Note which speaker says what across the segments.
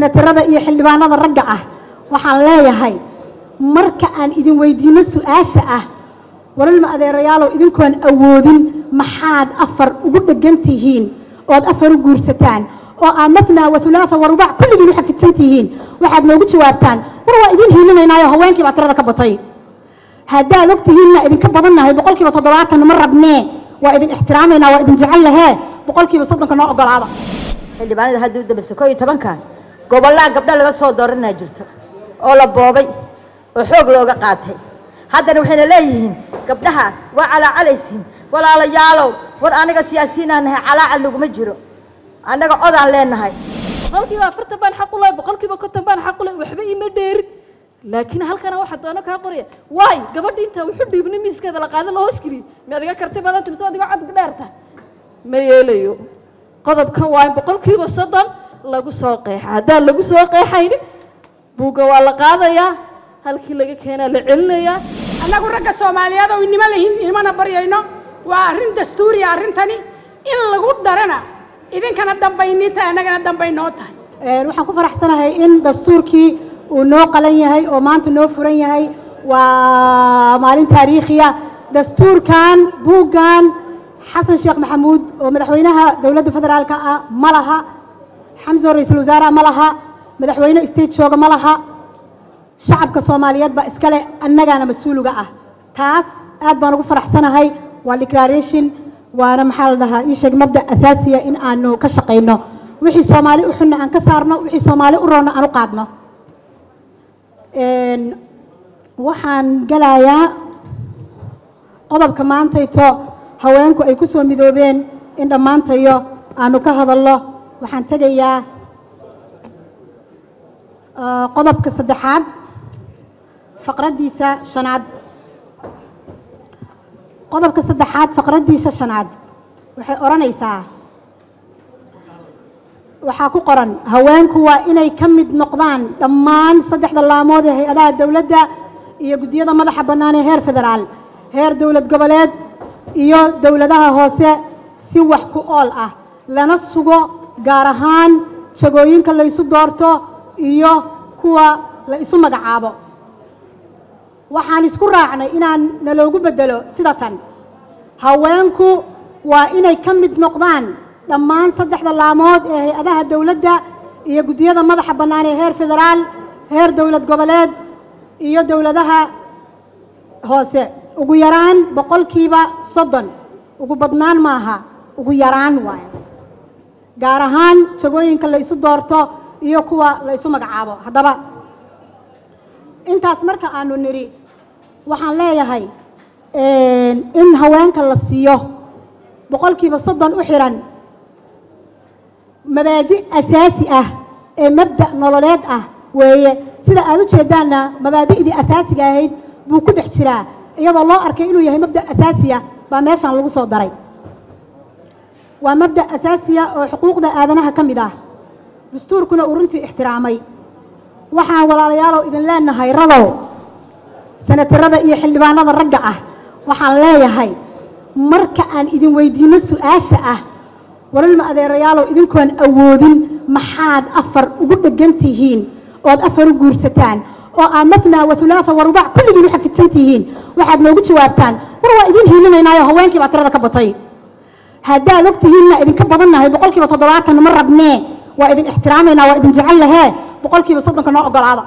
Speaker 1: senatarada iyo xildhibaanada ragga ah waxaan leeyahay marka aan idin weydiino su-aasha ah walilma adeerayaalow idinkoon awoodin maxaad afar ugu dhegan tihiin ood afar u guursataan oo aa mafnaa wa hulaatha wa rubac kulligiin u xafidsan tihiin waxaad noogu jawaabtaan war waa idin hiilinaynaayo haweenkii baa tirada ka batay haddaad og tihiinna idinka badannahay boqolkiiba toddobaatan ma rabnee waa idin ixtiraamaynaa waa idin jecel lahee boqolkiiba soddonka noo ogolaada
Speaker 2: xildhibaanada hadda u dambaysa koo iyo tobankan gobollaa gabdho laga soo dooranaa jirto oo la boobay oo xoog looga qaatay haddana waxayna leeyihiin gabdhaha waa calaacalaysiin walaalayaalow war aniga siyaasiyiinaan nahay calaacal laguma jiro annaga odaan leenahay
Speaker 3: boqolkiiba afartan baan xaq u lahay boqolkiiba konton baan xaq u lahay waxba ima dheerin laakiin halkana waxaa doono kaa qoraya waay gabadha intaa wuxu dhiibnay miiskeeda la qaada la hoos geliy mi adiga karti badanta mise adiga codka dheerta ma yeelayo qodobkan waa in boqolkiiba soddon lagu soo qeexa haddaan lagu soo qeexayni buugga waa la qaadayaa halkii laga keenaa la celinayaa
Speaker 4: annagu ragga soomaaliyeed oo inima lahin inimana baryayno waa arrin dastuuriya arrintani in lagu darana idinkana dambayni tahay annagana dambay noo tahay
Speaker 1: waxaan ku faraxsanahay in dastuurkii uu noo qalan yahay oo maanta noo furan yahay waa maalin taariikhiya dastuurkan buuggan xasan sheekh maxamuud oo madaxweynaha dowladda federaalka ah ma laha xamso ra-iisul wasaaraha ma laha madaxweyne state jooga ma laha shacabka soomaaliyeed baa iskale annagaana mas-uuliga ah taas aad baan ugu faraxsanahay waa declaration waana maxaa la dhahaa ii sheeg mabda asaasiya in aanu ka shaqayno wixii soomaali u xunna aan ka saarno wixii soomaali u roonna aan u qaadno waxaan gelayaa qodobka maantayto haweenku ay ku soo midoobeen in dhammaantayo aanu ka hadalno waxaan tegayaa qodobka saddexaad faqraddiisa shanaad qodobka saddexaad faqraddiisa shanaad waxay odhanaysaa waxaa ku qoran haweenku waa inay ka mid noqdaan dhammaan saddexda laamood ee hay-adaha dowladda iyo guddiyada madaxa bannaan ee heer federaal heer dowlad goboleed iyo dowladaha hoose si wax ku ool ah lana sugo gaar ahaan jagooyinka la ysu doorto iyo kuwa la isu magacaabo waxaan isku raacnay inaan naloogu beddelo sida tan haweenku waa inay ka mid noqdaan dhammaan saddexda laamood ee hay-adaha dowladda iyo guddiyada madaxa bannaan ee heer federaal heer dowlad goboleed iyo dowladaha hoose ugu yaraan boqolkiiba soddon ugu badnaan maaha ugu yaraan waayo gaar ahaan jagooyinka la isu doorto iyo kuwa la isu magacaabo haddaba intaas marka aanu nidhi waxaan leeyahay in haweenka la siiyo boqolkiiba soddon u xiran mabaadi asaasi ah ee mabda' nololeed ah weeye sida aad u jeedaanna mabaadi'dii asaasiga ahayd buu ku dhex jiraa iyadoo loo arkay inuu yahay mabda' asaasiya baa meeshaan lagu soo daray waa mabda' asaasiya oo xuquuqda aadanaha ka mid ah dastuurkuna uu runtii ixtiraamay waxaan walaalayaalow idin leenahay radow senatarada iyo xildhibaanada ragga ah waxaan leeyahay marka aan idin weydiino su-aasha ah walilma adeerayaalow idinkoon awoodin maxaad afar ugu dhegan tihiin ood afar u guursataan oo aa mafnaa wa hulaatha wa rubac kulligiin u xafidsan tihiin waxaad noogu jawaabtaan war waa idin hiilinaynaayo haweenkii baa tirada ka batay haddaad og tihiinna idinka badannahay boqolkiiba toddobaatan ma rabnee waa idin ixtiraamaynaa waa idin jecel lahee boqolkiiba soddonka noo ogolaada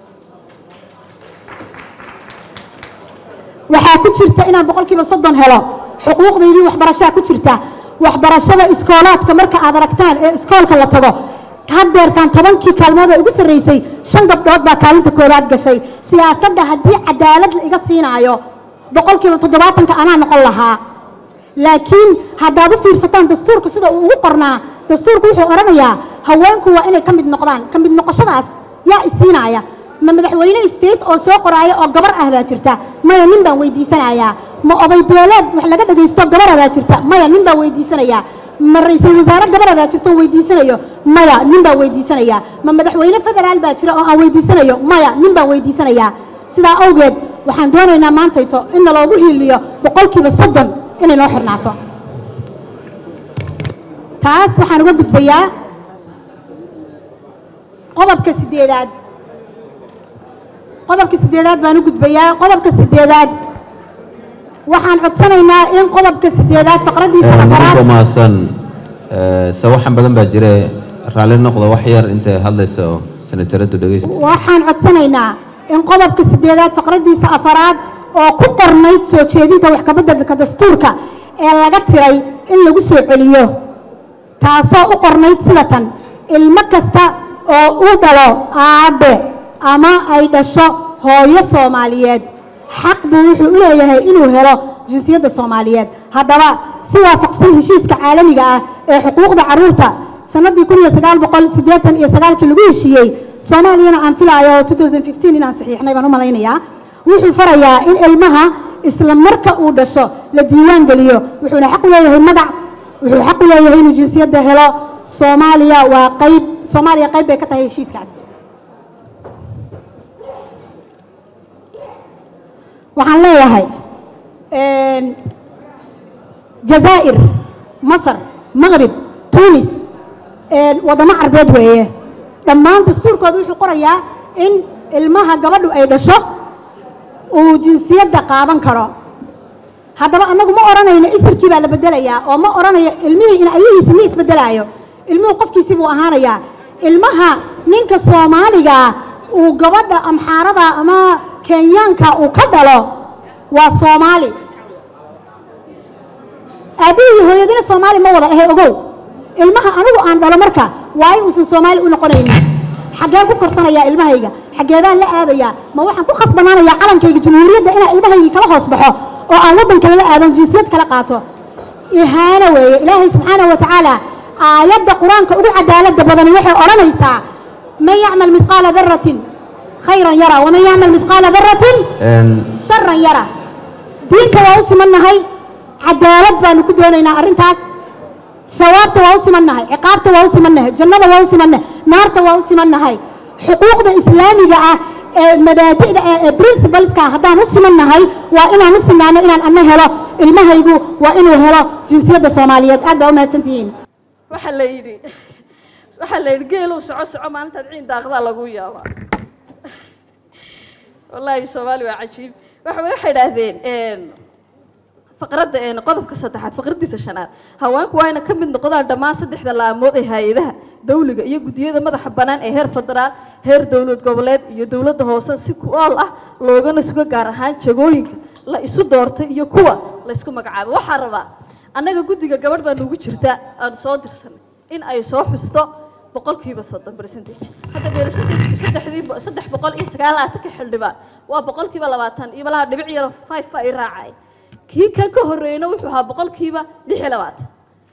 Speaker 1: waxaa ku jirta inaan boqolkiiba soddon helo xuquuqdaydii waxbarashaa ku jirta waxbarashada iskoolaadka marka aad aragtaan ee iskoolka la tago haddeertaan tobankii kaalmood ee ugu sarraysay shan gabdhood baa kaalinta koowaad gashay siyaasadda haddii cadaalad la iga siinaayo boqolkiiba toddobaatanka anaa noqon lahaa laakiin haddaad u fiirsataan dastuurka sida uu ugu qornaa dastuurku wuxuu odhanayaa haweenku waa inay ka mid noqdaan ka mid noqoshadaas yaa isiinaaya ma madaxweyne state oo soo qoraaya oo gabar ah baa jirta maya nin baan weydiisanayaa ma oday beeleed wax laga dhagaysto gabara baa jirta maya nin baan weydiisanayaa ma ra-iisul wasaare gabara baa jirta oo weydiisanayo maya nin baan weydiisanayaa ma madaxweyne federaal baa jira oo aan weydiisanayo maya nin baan weydiisanayaa sidaa awgeed waxaan doonaynaa maantayto in naloogu hiiliyo boqolkiiba soddon inay noo xirnaato taas waxaan uga gudbayaa qodobka sideedaad qodobka sideedaad baan u gudbayaa qodobka sideedaad waxaan codsanaynaa in qodobka sideedaad faqradiisa
Speaker 5: nimanka
Speaker 1: afaraad
Speaker 5: mahadsan sawaxan badan baa jire raalli noqda wax yar intay hadlayso senataradu dhegeysta
Speaker 1: waxaan codsanaynaa in qodobka sideedaad faqradiisa afaraad oo ku qornayd soo jeedinta wax kabeddelka dastuurka ee laga tiray in lagu soo celiyo taasoo u qornayd sida tan ilmo kasta oo uu dhalo aabe ama ay dhasho hooyo soomaaliyeed xaq buu wuxuu u leeyahay inuu helo jinsiyadda soomaaliyeed haddaba si waafaqsan heshiiska caalamiga ah ee xuquuqda carruurta sannaddii kun iyo sagaal boqol siddeetan iyo sagaalkii lagu heshiiyey soomaaliyana aan filaayo two thousand fifteen inaan saxiixnay baan u malaynayaa wuxuu farayaa in ilmaha isla marka uu dhasho la diiwaan geliyo wuxuuna xaq u leeyahay magac wuxuu xaq u leeyahay inuu jinsiyadda helo soomaaliya waa qayb soomaaliya qayb bay ka tahay heshiiskaas waxaan leeyahay jazaa'ir masar maqrib tunis waddamo carbeed weeye dhammaan dastuurkooda wuxuu qorayaa in ilmaha gabadhu ay dhasho uu jinsiyadda qaadan karo haddaba annagu ma odhanayno isirkii baa la bedelayaa oo ma odhanayo ilmihii in ayahiisi ma isbedelaayo ilmuhu qofkiisii buu ahaanayaa ilmaha ninka soomaaliga uu gabadha amxaarada ama kenyaanka uu ka dhalo waa soomaali aabbihii hooyadina soomaali ma wada ahe ogow ilmaha anigu aan dhalo marka waayo uusan soomaali u noqonaynin xaggeen ku korsanayaa ilmahayga xaggeedaan la aadayaa ma waxaan ku khasbanaanayaa calankayga jumhuuriyadda inaan ilmahaygii kala hoos baxo oo aan waddan kale la aadon jinsiyad kala qaato ihaano weeye ilaahay subxaanahu wa tacaala aayadda qur-aanka ugu cadaaladda badani waxay odhanaysaa man yacmal midqaala daratin khayran yara waman yacmal midqaala daratin sharan yara diinta waa u simannahay cadaalad baanu ku doonaynaa arrintaas sawaabta waa u simannahay ciqaabta waa u simannahay jannada waa u simannahay naarta waa u simannahay xuquuqda islaamiga ah ee mabaadi'da ah ee principleska haddaan u simannahay waa inaan u sinaano inaan ana helo ilmahaygu waa inuu helo jinsiyadda soomaaliyeed aad baa u mahadsantihiin
Speaker 3: waxaa la yidhi waxaa la yidhi geelow soco soco maalintaad ciin daaqdaa lagu yaabaa wallaahi soomaali waa cajiib waxa waxay idhaahdeen faqradda qodobka saddexaad faqraddiisa shanaad haweenku waa ina ka mid noqdaan dhammaan saddexda laamood ee hay-adaha dawliga iyo guddiyada madaxa bannaan ee heer federaal heer dowlad goboleed iyo dowladda hoose si ku ool ah loogana sugo gaar ahaan jagooyinka la isu doortay iyo kuwa la isku magacaabo waxaa rabaa annaga guddiga gabadh baa nugu jirta aan soo dirsanay in ay soo xusto boqolkiiba soddon percentage hadda percentage saddexdii saddex boqol iyo sagaal laatanka xildhibaan waa boqolkiiba labaatan iyo malaha dhibic yaro five baa i raacay kii kan ka horreeyna wuxuu ahaa boqolkiiba lix iyo labaatan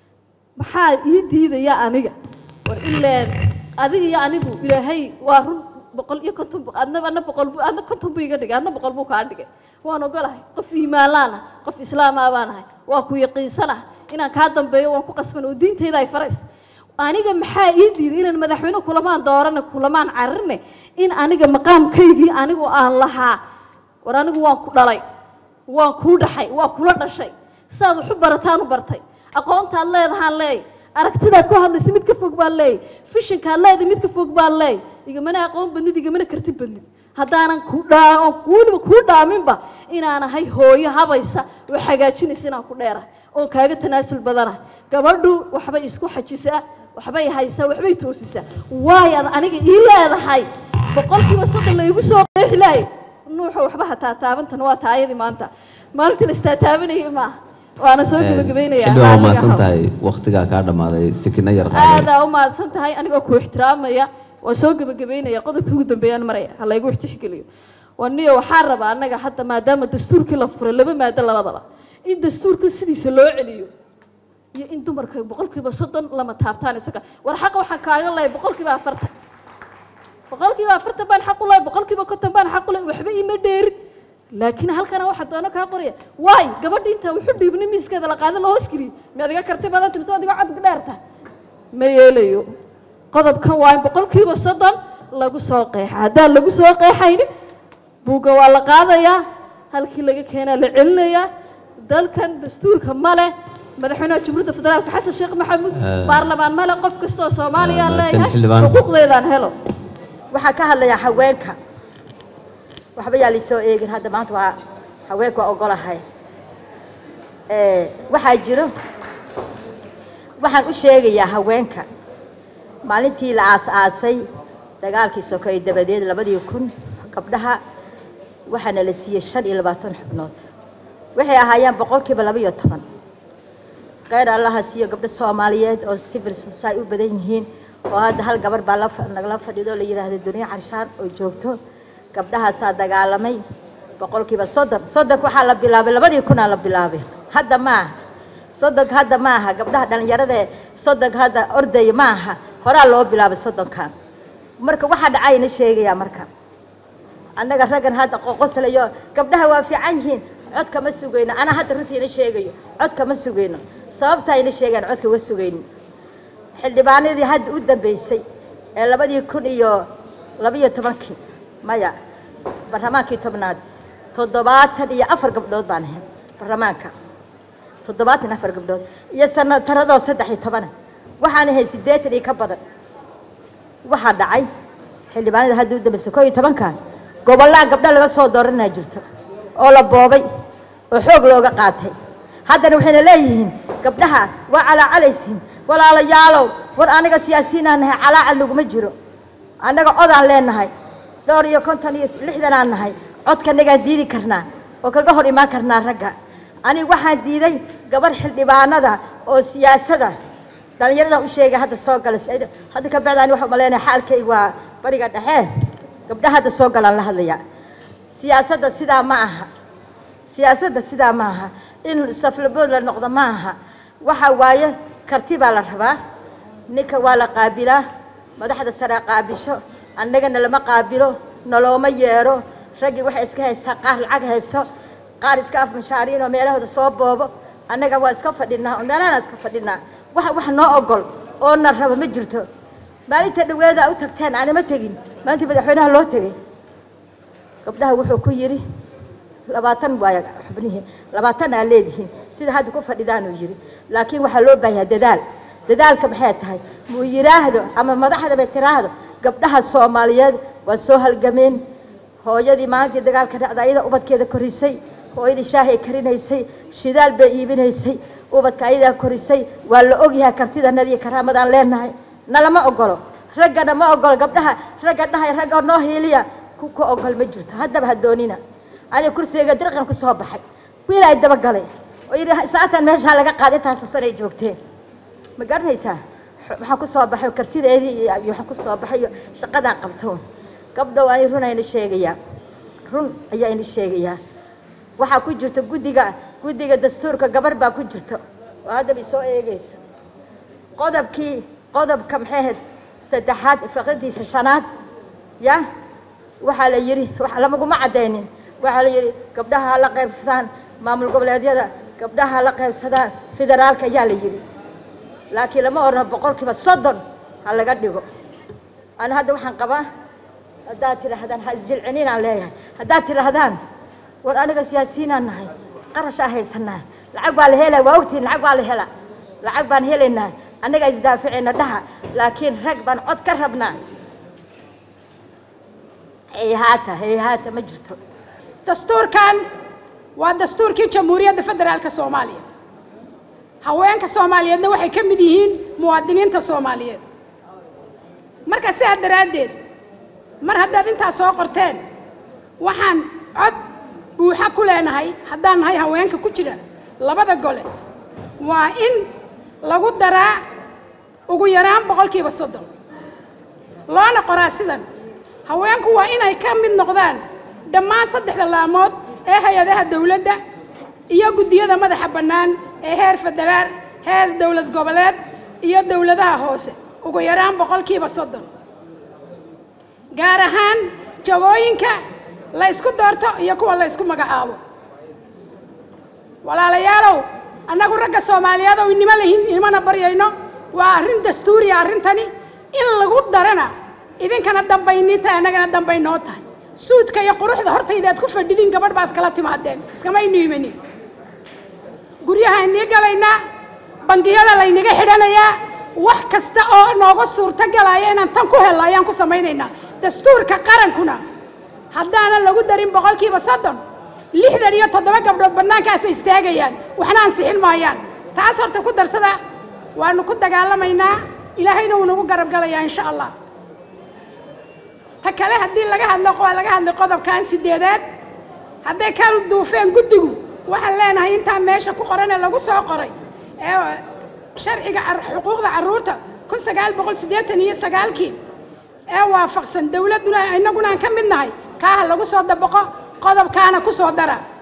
Speaker 3: maxaa ii diidaya aniga war ileen adiga iyo anigu ilaahay waa run boqol iyo konton bu adna adna boqol bu adna konton buu iga dhigay adna boqol buu kaa dhigay waan ogolahay qof iimaanlaan ah qof islaamaa baan ahay waa ku yaqiinsan ah inaan kaa dambeeyo waan ku qasban oo diintayda ay farays aniga maxaa ii diiday inaan madaxweyne kulamaan doorane kulamaan cararne in aniga maqaamkaygii anigu aan lahaa war anigu waan ku dhalay waan kuu dhaxay waa kula dhashay sidaad waxu barataan u bartay aqoontaad leedahaan leey aragtidaad ku hadlaysa mid ka fog baan leey fishinkaad leedahay mid ka fog baan leey igamana aqoon badnid igamana karti badnid haddaanan ku dhaa oon weliba kuu dhaaminba inaan ahay hooyo habaysa oo hagaajinaysa inaan ku dheerahay oon kaaga tanaasul badanahay gabadhu waxbay isku xajisaa waxbay haysaa waxbay toosisaa waayo ad aniga ii leedahay boqolkiiba soddon laygu soo qeexi lahay nuuxa waxba hataa taabantan waa taayadii maanta maalintii la istaataabanayay maaha waana soo gebagabaynayaa
Speaker 5: xildhibaan waa
Speaker 3: Aniga
Speaker 5: mahadsan
Speaker 3: ha-
Speaker 5: tahay waktigaa kaa dhammaaday sikina yar qaaday
Speaker 3: aadaa u mahadsan tahay anigoo ku ixtiraamaya waan soo gebagabaynaya qodobkii ugu dambeeyaan maraya ha laygu ixtixgeliyo waniyo waxaa rabaa annaga hadda maadaama dastuurkii la furay laba maado labadaba in dastuurka sidiisa loo celiyo iyo in dumarka boqolkiiba soddon lama taabtaan isaga war xaqa waxaan kaaga lehay boqolkiiba afartan boqolkiiba afartan baan xaq u lehay boqolkiiba konton baan xaq u lehay waxba ima dheerin laakiin halkana waxa doono kaa qoraya waay gabadhi intaa wuxu dhiibnay miiskeeda la qaada la hoos geliyey miyaad iga karti badanta mise waad iga cad dheerta ma yeelayo qodobkan waa in boqolkiiba soddon lagu soo qeexa haddaan lagu soo qeexaynin buugga waa la qaadayaa halkii laga keenaa la celinayaa dalkan dastuurka male madaxweynaha jamhuuriyadda federaalka xasan sheekh maxamuud
Speaker 5: Ah.
Speaker 3: baarlamaan male qof kastoo soomaaliya
Speaker 5: Ah,
Speaker 3: leeyahay
Speaker 5: xildhibaan.
Speaker 3: xuquuqdeedaan helo
Speaker 2: waxaan ka hadlayaa haweenka waxba yaa laisoo eegin hadda maanta waa haweenka waa ogolahay waxaa jiro waxaan u sheegayaa haweenka maalintii la aas-aasay dagaalkii sokoy dabadeed labadii kun gabdhaha waxaana la siiyey shan iyo labaatan xubnood waxay ahaayeen boqolkiiba laba iyo toban kheyr allaha siiyo gabdho soomaaliyeed oo civil society u badan yihiin oo hadda hal gabar baa nagala fadhido la yidhaahda duniya carshaan oo joogto gabdhahaasaa dagaalamay boqolkiiba soddon soddonka waxaa la bilaabay labadii kunaa la bilaabay hadda ma aha soddonka hadda ma aha gabdhaha dhallinyaradae soddonka hadda ordaya ma aha horaa loo bilaabay soddonkan marka waxaa dhacayna sheegayaa marka annaga raggan hadda qoqoslayo gabdhaha waa fiican yihiin codka ma sugayno anaa hadda runtiina sheegayo codka ma sugayno sababtaa ina sheegaan codka uga sugayno xildhibaanadii hadda u dambeysay ee labadii kun iyo labaiyo tobankii maya barlamaankii tobnaad toddobaatan iyo afar gabdhood baan ahay barlamaanka toddobaatan afar gabdhood iyo sanataradoo saddex iyo tobana waxaan ahay siddeetan iyo ka badan waxaa dhacay xildhibaanada hadda u dambeysay koo iyo tobankan gobollaha gabdho laga soo dooranaa jirto oo la boobay oo xoog looga qaatay haddana waxayna leeyihiin gabdhaha waa calaacalaysiin walaalayaalow war aniga siyaasiyiinaan nahay calaacal naguma jiro annaga codaan leenahay dhowr iyo konton iyo lixdanaan nahay codkanagaan diidi karnaa oo kaga hor imaan karnaa ragga aniga waxaan diiday gabarh xildhibaanada oo siyaasada dhallinyaradan u sheegay hadda soo gala hadda ka bacda ani waxaa umaleynaya xaalkayga waa bariga dhexe gabdhaha hadda soo galaan la hadlayaa siyaasadda sidaa ma aha siyaasadda sidaa ma aha in saflabood la noqdo ma aha waxa waaye karti baa la rabaa ninka waa la qaabilaa madaxda sare qaabisho annagana lama qaabilo nalooma yeero raggii waxay iska haystaa qaar lacag haysto qaar iska af mashaariin oo meelahooda soo boobo annaga waa iska fadhinaa oo meelahana iska fadhinaa wax wax noo ogol oo na rabo ma jirto maalinta dhaweeda u tagteen anima tegin maalintii madaxweynaha loo tegey gabdhaha wuxuu ku yidhi labaatan waay xubnihii labaatan aa leedihiin sida hadda ku fadhidaanuu yidhi laakiin waxaa loo baahanyaa dadaal dadaalka maxay tahay muu yidhaahdo ama madaxdaba tiraahdo gabdhaha soomaaliyeed waa soo halgameen hooyadii maalintii dagaalka dhacda ayada ubadkeeda korisay hooyadii shaahay karinaysay shidaal bay iibinaysay ubadka ayadaa korisay waa la ogyahay kartidanadii karaamadaan leenahay nalama ogolo raggana ma ogolo gabdhaha ragga dhahay ragga noo hiiliya ku ka ogol ma jirto haddaba ha doonina aniga kursigayga dirqan ku soo baxay wiil ay dabagalay oo yidhi saatan meeshaa laga qaaday intaasoo sanay joogteen ma garanaysaa waxaan ku soo baxay kartideedii iyo waxaan ku soo baxay iyo shaqadaan qabto gabdhow ani run ayna sheegayaa run ayaa ina sheegayaa waxaa ku jirta guddiga guddiga dastuurka gabar baa ku jirta oo haddaba isoo eegayso qodobkii qodobka maxay ahayd saddexaad fiqradiisa shanaad ya waxaa la yidhi lamaguma caddaynin waxaa la yidhi gabdhaha ha la qaybsadaan maamul goboleedyada gabdhaha ha la qaybsadaan federaalka ayaa la yidhi laakiin lama orno boqolkiiba soddon ha laga dhigo ana hadda waxaan qabaa haddaad tidhaahdaan ha isjilcininaan leeyahay haddaad tidhaahdaan war aniga siyaasiyiinaan nahay qarashaa haysanaa lacag baa la helaya waa ogtihin lacag baa la helaa lacag baan helaynaa annagaa isdaaficayna dhaha laakiin rag baan cod ka rabnaa hayhaata hayhaata ma jirto
Speaker 4: dastuurkan waa dastuurkii jamhuuriyadda federaalka soomaaliya haweenka soomaaliyeedna waxay ka mid yihiin muwaadiniinta soomaaliyeed marka sidaa daraaddeed mar haddaad intaas soo qorteen waxaan cod buuxa ku leenahay haddaan nahay haweenka ku jira labada gole waa in lagu daraa ugu yaraan boqolkiiba soddon loona qoraa sidan haweenku waa inay ka mid noqdaan dhammaan saddexda laamood ee hay-adaha dawladda iyo guddiyada madaxa bannaan ee heer federaal heer dowlad goboleed iyo dowladaha hoose ugu yaraan boqolkiiba soddon gaar ahaan jagooyinka la ysku doorto iyo kuwa la ysku magacaabo walaalayaalow annagu ragga soomaaliyeed oo inimo lahin inimana baryayno waa arrin dastuuriya arrintani in lagu darana idinkana dambaynii tahay annagana dambay noo tahay suudka iyo quruxda hortaydaad ku fadhidiin gabadh baad kala timaadeen iskamaynu imanin guryaha inii galaynaa bangiyada laynaga xidhanayaa wax kasta oo nooga suurto galaya inaan tan ku helno ayaan ku samaynaynaa dastuurka qarankuna haddaanan lagu darin boqolkiiba soddon lixdan iyo toddoba gabdhood bannaankaasay istaagayaan waxna ansixin maayaan taas horta ku darsada waanu ku dagaalamaynaa ilaahayna wuu nagu garab galayaa insha allah ta kale haddii laga hadlo waa laga hadlay qodobkan sideedaad hadday ka duufeen guddigu waxaan leenahay intaa meesha ku qoran ee lagu soo qoray ee sharciga car- xuquuqda carruurta kun sagaal boqol siddeetan iyo sagaalkii ee waafaqsan dawladduna innaguna aan ka mid nahay kaaha lagu soo dabaqo qodobkaana ku soo dara